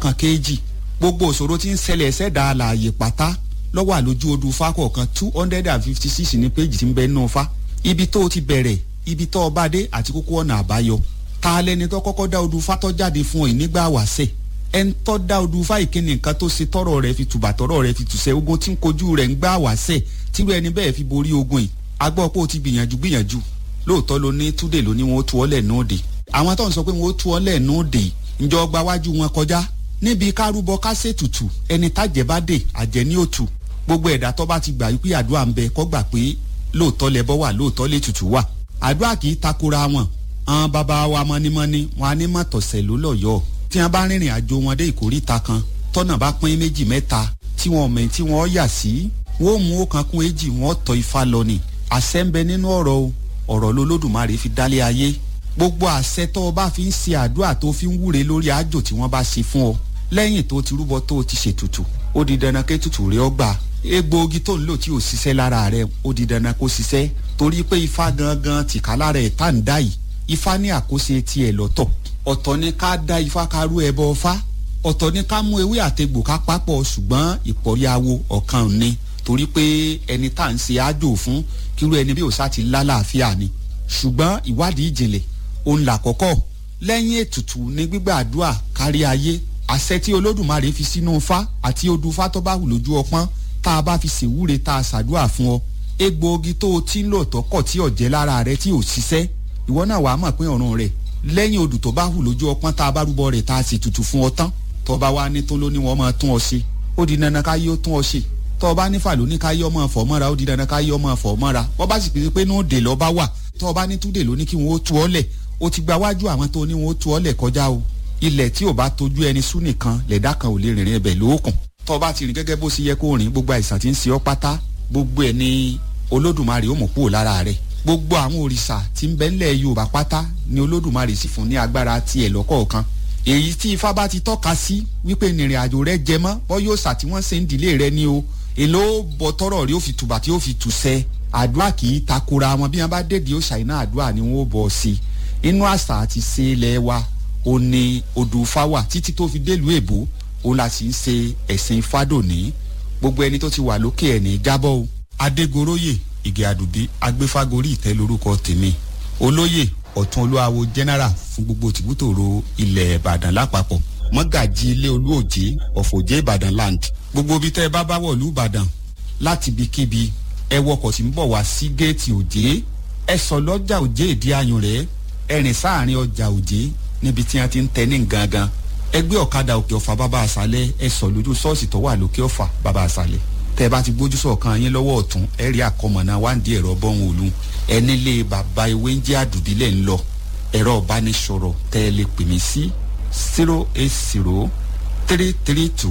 kan kéèjì gbogbo òṣòro tí ń ṣẹlẹ̀ ṣẹ̀dá àlàyé pátá lọ́wọ́ àlójú odù fa kọ̀ọ̀kan two hundred and fifty six ní péjì tí ń bẹ nínú fa ibi tó o ti bẹ̀rẹ̀ ibi tó o bá dé àti kókó ọ̀nà àbáyọ ta lẹni tó kọ́kọ́ dá odù fa tó jáde fún ọ yìí nígbà wàṣẹ̀ ẹni tó dá odù fa ìkíni nǹkan tó ṣe tọrọ rẹ fi tùbà tọrọ rẹ fi tùṣẹ ogun tí ń kojú rẹ ń gbà wàṣẹ̀ tírú ẹni bẹ́ẹ̀ fi borí ogun yìí agbọ́ pé o ti gbìyànjú gbìyànjú lóòótọ́ ló ní túdè ló ní wọn ó tu ọ́ lẹ̀ nóòdè àwọn tó ń sọ pé wọn ó tu ọ́ lẹ̀ nóòdè ǹjọ́ gba wájú wọn kọjá níbi kárúbọ kásẹ̀tùtù ẹni tájẹ́ bá dé àjẹ́ ní òtù gbogbo ẹ̀dá tó bá ti gbà wípé àdúrà ń bẹ kó gbà pé lóòótọ́ lẹbọ wà lóòótọ́ lè tutù wà àdúrà kì í takora wọn àwọn bàbá wa mọ́nímọ́ní wọn á ní mọ̀tọ̀sẹ̀ ló lọ́yọ̀ọ́ tí wọn bá rìnrìn àjò wọn dé ìkórìta kan tọ́nà bá pín méjì mẹ́ta tí wọn mẹ̀ tí wọn yà sí wọn ò mú ọ̀kan kún èjì wọn tọ́ ifá lọ ni àṣẹ ń bẹ nínú ọ̀rọ̀ o ọ̀rọ̀ lolódùmarè fi dálé ayé gbogbo àṣẹ tó o bá fi ń ṣe àdúrà tó fi ń wúre lórí àjò tí wọ́n bá ṣe fún ọ lẹ́yìn tó ti rúbọ tó o ti ṣètùtù ó di dandan ké tutù rẹ ọ gbà egbòogi tó ń lò tí ò ṣiṣẹ́ lára rẹ ó di dandan kó ṣiṣẹ́ torí pé ifá gangan tìka lára ẹ̀ tá ń dá yìí ifá ní àkóso tiẹ̀ lọ́tọ̀ ọ̀tọ̀ ni ká dá ifá ká rú ẹbọ ọfá ọ̀tọ̀ ni ká mú ewé àtegbò ká papọ̀ ṣùgbọ́n ìpọ̀yàwó ọ̀kan ni torí pé ẹni tá à ń ṣe àjò fún kírú ẹni bí òṣà ti lálàáfíà ni ṣùgbọ́n ìwádìí ìjìnlẹ̀ òun là kọ́kọ́ lẹ́yìn ètùtù ní gbígbàdúrà kárí ayé àṣẹ tí olódùmarè fi sínú fá àti odù fá tó bá wù lójú ọpọ́n tá a bá fi ṣèwúre tá a ṣàdúrà fún ọ egbòogi tó o ti ń lò tọkọ tí ọ̀jẹ́ lára rẹ tí ò ṣiṣẹ́ ìwọ náà wàá mọ̀ pé ọ̀run rẹ̀ lẹ́yìn odù tó bá wù lójú ọpọ́n tá a bá rúbọ rẹ̀ tá a sì tutù fún ọ tán tó bá wá ní tó ló ní wọ́n máa tún ọ ṣe ó di dandan ká yóò tún ọ ṣe tó bá nífà ló ní ká yọ ọmọ fọ̀ mọ́ra ó di dandan ká yọ ọmọ fọ̀ mọ́ra wọ́n bá sì pèsè pé ní òde lọ́ bá wà tó bá ní túdè ló ní kí wọ́n ó tu ọ́ lẹ̀ ó ti gba wájú àwọn tó ní wọ́n ó tu ọ́ lẹ̀ kọjá o ilẹ̀ tí ò bá tójú ẹni sún nìkan lẹ̀dá kan ò lè rìnrìn ẹbẹ̀ lóòkùn tó bá ti rìn gẹ́gẹ́ bó ṣe yẹ kó rìn gbogbo àìsàn tí ń ṣe ọ́ pátá gbogbo ẹ̀ ní olódùmarè ó mọ̀ kúrò lára rẹ̀ gbogbo àwọn òrìṣà tí ń bẹ ńlẹ̀ yorùbá pátá ni olódùmarè sì fún ní agbára tiẹ̀ lọ́kọ̀ọ̀kan èyí tí ifá bá ti tọ́ka sí wípé nìrìn àjò rẹ jẹ mọ́ bọ́ yóò sà tí wọ́n ṣe ń dìlé rẹ ní o èló bọ tọrọ rí ó fi tùbà tí ó fi tù sẹ àdúrà kì í takora wọn bí wọn bá dèdè ó ṣàìná àdúrà ni wọn ó bọ sí inú àṣà àti ṣe ilẹ̀ wa ó ní odò fáwà títí tó fi délùú èbó ó la sì ń ṣe ẹ̀sìn fádòní gbogbo ẹni tó ti wà lókè ẹ̀ ní jábọ́ o adégoróyè ìgè àdùbí agbéfágorí ìtẹ́ lórúkọ tèmi olóyè ọ̀tún olúwawo general fún gbogbo tìbútòrò ilẹ̀ ìbàdàn lápapọ̀ mọ́gàjì ilé olúòjé ọ̀fọ̀jẹ́ ìbàdàn land gbogbo ibi tẹ́ ẹ bá bá wọ̀lú ìbàdàn láti ibikíbi ẹ wọkọ̀ tí ń bọ̀ wá sí géètì òjé ẹ sọ lọ́jà òjé ìdí ayùn rẹ̀ ẹ rìn sáàrin ọjà òjé níbi tí wọ́n ti ń tẹ ní gangan ẹ gbé ọ̀kadà òkè ọ̀fà bàbá àṣálẹ̀ ẹ sọ lójú ṣọ́ọ̀ṣì tó wà lókè ọ̀fà bàbá àṣálẹ̀ tẹ́ ẹ bá ti gbójú sọ̀kan yín lọ́wọ́ ọ̀tún ẹ rí àkọmọ̀nà wáǹdí ẹ̀rọ bọ́hùn òlu ẹ nílé bàbá ewé ń jẹ́ àdùbílẹ̀ ń lọ ẹ̀rọ ìbánisọ̀rọ̀ tẹ́ ẹ lè pè mí sí zero eight zero three three two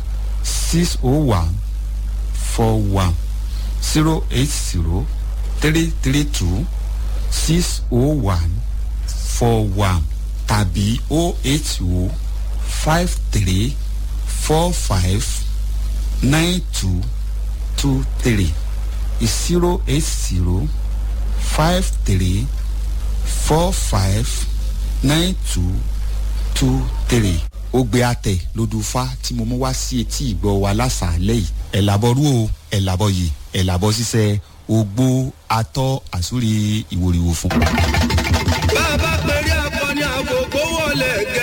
six oh one four one zero eight zero three three two six oh one four one tàbí oh eight oh five three four five nine two two three zero eight zero five three four five nine two two three ogbe atẹ lodùfá tí mo mú wá sí etí ìgbọ́ wa lásàálẹ̀ yìí ẹ̀ làbọ̀ rú o ẹ̀ làbọ̀ yìí ẹ̀ làbọ̀ ṣiṣẹ́ ogbó atọ́ àsúrí ìwòrìwò fún. bá a bá pèrè akọni àkókò wọlé